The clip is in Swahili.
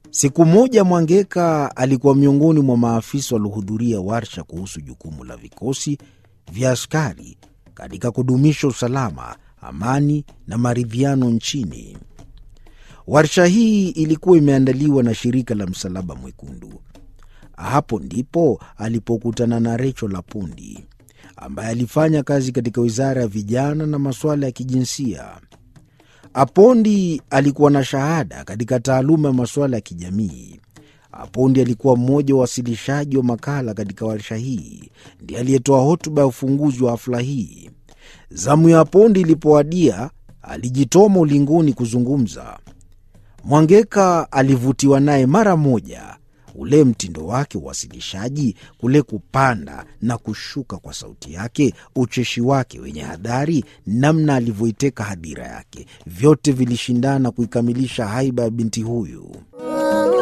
Siku moja Mwangeka alikuwa miongoni mwa maafisa waliohudhuria warsha kuhusu jukumu la vikosi vya askari katika kudumisha usalama, amani na maridhiano nchini. Warsha hii ilikuwa imeandaliwa na shirika la Msalaba Mwekundu. Hapo ndipo alipokutana na Rachel Apondi ambaye alifanya kazi katika wizara ya vijana na masuala ya kijinsia. Apondi alikuwa na shahada katika taaluma ya masuala ya kijamii. Apondi alikuwa mmoja wa wasilishaji wa makala katika warsha hii, ndiye aliyetoa hotuba ya ufunguzi wa hafla hii. Zamu ya Apondi ilipowadia, alijitoma ulingoni kuzungumza. Mwangeka alivutiwa naye mara moja, ule mtindo wake wa uwasilishaji, kule kupanda na kushuka kwa sauti yake, ucheshi wake wenye hadhari, namna alivyoiteka hadhira yake, vyote vilishindana kuikamilisha haiba ya binti huyu.